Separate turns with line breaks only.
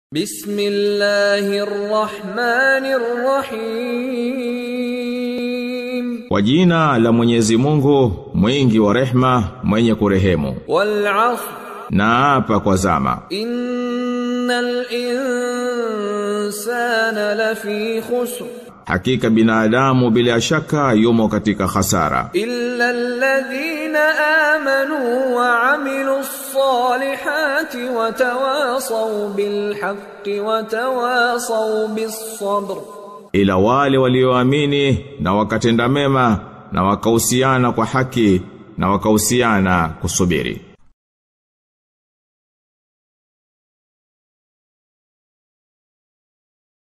بسم الله الرحمن الرحيم
Kwa jina la Mwenyezi Mungu, mwingi wa rehma, mwenye kurehemu.
والعصر
Na hapa kwa zama.
إن الإنسان لفي خسر
Hakika binadamu bila shaka yumo katika hasara.
إلا الذين آمنوا وعملوا الصالحات وتواصوا بالحق وتواصوا بالصبر
Ila wale walioamini na wakatenda mema na wakahusiana kwa haki na wakahusiana kusubiri.